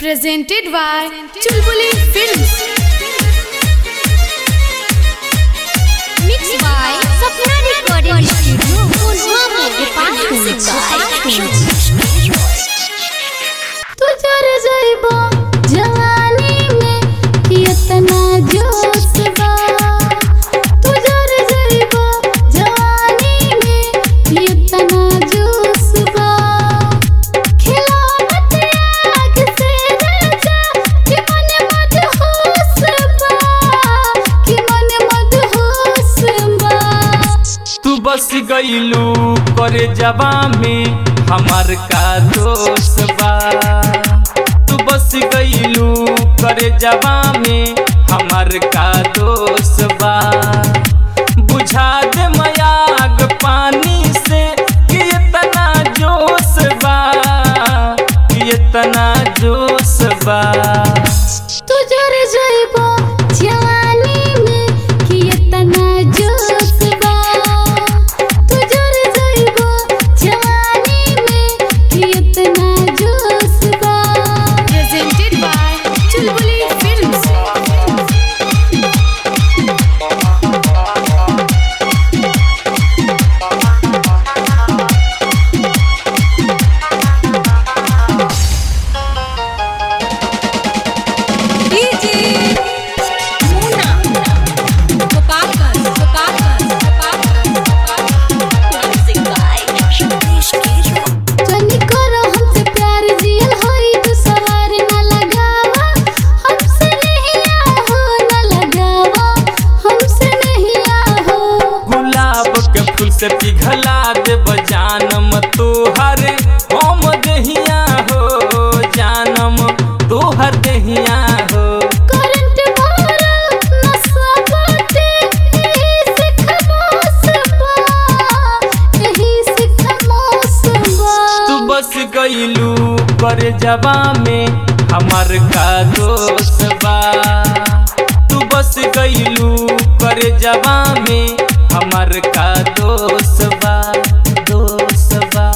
Presented by Chulbuli Films. Mixed by Sapna Recording Studio, Pulwama, Department तू जर जइबो जवानी में कितना जोश बा तू जर जइबो जवानी में कितना जोश बा खिलावत आग से राजा कि मन मत होश बा कि मन मत होश बा तू बस गईलू करे जवा में हमार का दोष बा तू बस गईलू करे जवा में हमार का दोष बा बुझा दे मयाग पानी से कि इतना जोश बा कि इतना जोश बा तू जर जइबो जवानी में कितना जोश बा तू जर जइबो जवानी में कितना जोश बा Presented by Chulbuli Films. जनी करो हमसे प्यार जियल होई तू सवार न लगावा हमसे नहीं आहो न लगावा हमसे नहीं आहो गुलाब के फूल से पिघला दे बजानम तोहर हम दहिया हो जानम तोहर दहिया हो करंट मारा नसा बाटे यही से खमोस बा यही से खमोस बा तू बस गईलू कर जवा में हमार का दोष बा तू बस गईलू कर जवा में हमार का दोष बा दोष बा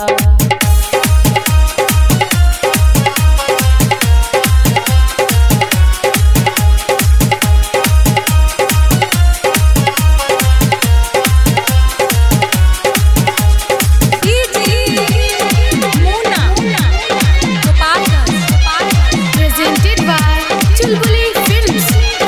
Presented by Chulbuli Films.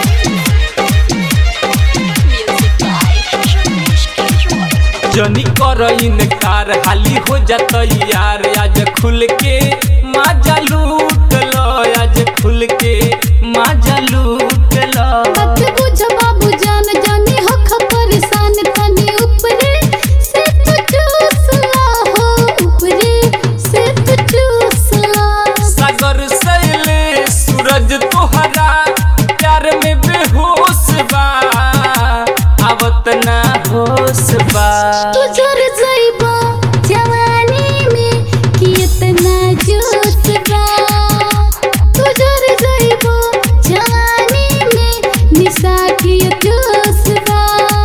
जनी कर इनकार हाली हो जात यार आज खुल के माजा लूट लो आज खुल के माजा लूट लो बात बुझ बाबू जान जानी हो परेशान तनी ऊपरे से तू चूस ला हो ऊपरे से तू चूस ला सागर सैले सूरज तोहरा प्यार में बेहोश बा आवत ना होश बा तू जर जइबो जवानी में कितना जोश बा तू जर जइबो जवानी में निशा की जोश बा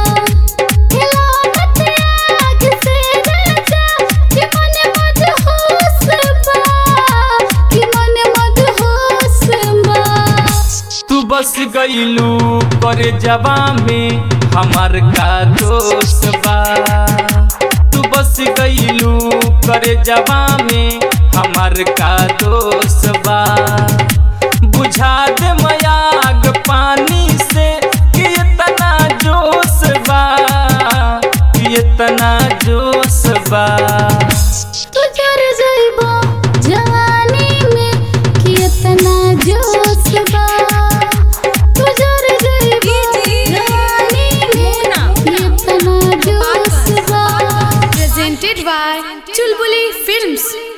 खिलावत आग से राजा कि मन मत होश बा कि मन मत होश बा तू बस गईलू करे जवा में हमार का दोष बा तू बस गईलू करे जवा में हमार का दोष बा बुझा दे मयाग पानी से कि इतना जोश बा कि इतना जोश बा तू जर जइबो जवानी में कितना जोश बा तू जर जइबो जवानी में कितना जोश बा Presented by Chulbuli Films.